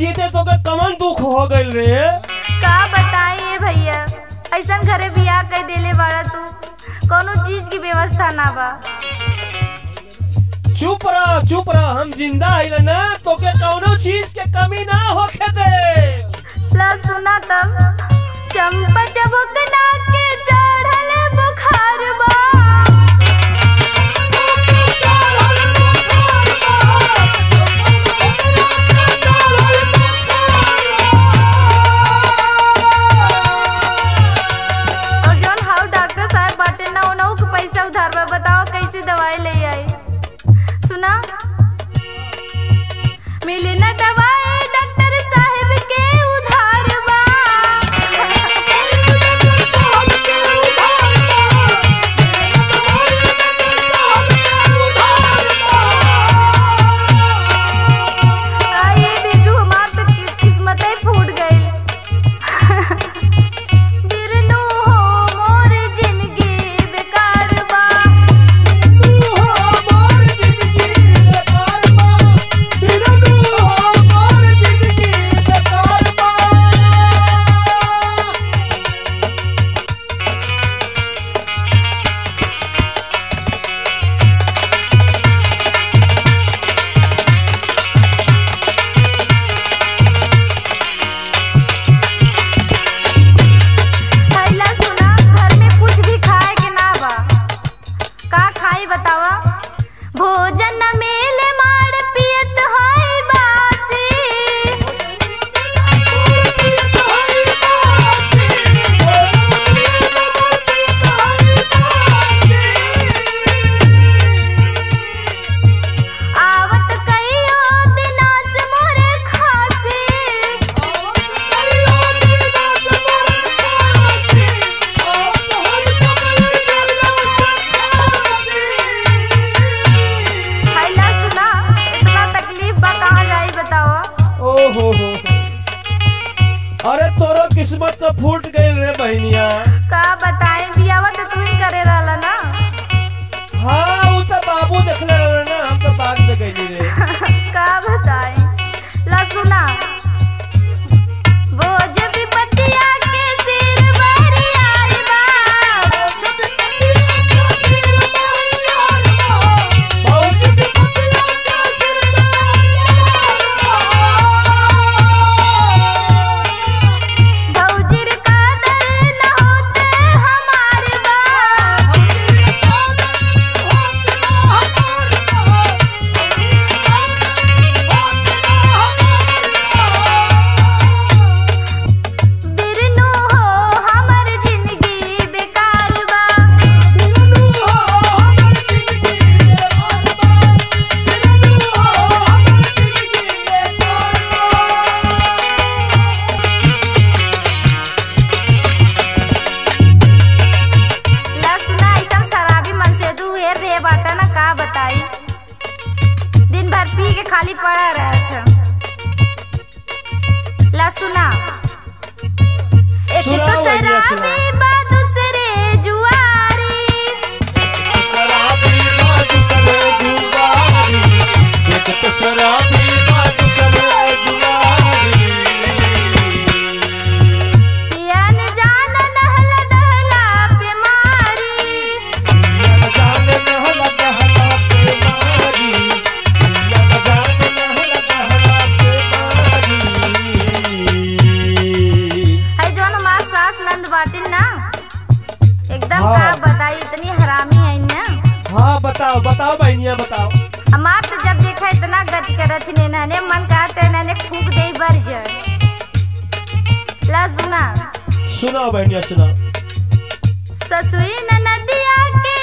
जीते तो के कमन दुख हो गइल रे का बताई भैया ऐसन घरे बियाह कर देले बाड़ा तू कोनो चीज की व्यवस्था ना बा चुप रह चुप रह हम जिंदा आइल ना तो के कौनो चीज के कमी ना होखे दे ला सुना तब चंपा चबुकना के चढ़ल बुखार बा और जौन हाउ डॉक्टर साहब बाटे ना उनहु के पैसा उधार बा बताओ कैसे दवाई ले आई सुना मिली ना दवाई डॉक्टर साहब के उधार बा आई बिरजू हमार तो कि- किस्मत ही फूट गई बिरनू हो मोर जिंदगी बेकार बा थैला सुना घर में कुछ भी खाए के ना बा का खाई बतावा भोजन न मिले मार पियत है बासी आवत कईयो दिना से मोरे खासी थैला सुना इतना तकलीफ बा कहाँ जाई बतावा ओ हो हो अरे तोरो किस्मत तो फूट गइल रे बहनिया का बताएं बियावा तो तू ही करे रहला ना हाँ वो तो बाबू देखले रहे ना हम तो बाद में गइली रे का बताएं ला सुना बोझ विपत्तिया के सिर बहरियार बा भौजीर कादर न होते हमार बा बिरनू हो हमर जिंदगी बेकार बा ला सुना ऐसा शराबी मन से दू हेर रहे बाटा ना का बताई दिन भर पी के खाली पड़ा रहा था ला सुना एक तो सुनाओ भैया, शराबी सुनाओ। बा दूसरे जुआरी पियन जान नहला दहला बीमारी है जौन हमार सास नंद बाटिन ना एकदम हाँ। का बताई इतनी हरामी है ना हाँ बताओ बताओ बहनिया बताओ हमार तो जब देखा इतना गति करत ही ने मन कहते ने फूक दे बर जाए ला सुना सुनाओ बहनिया सुनाओ ससुई नदिया के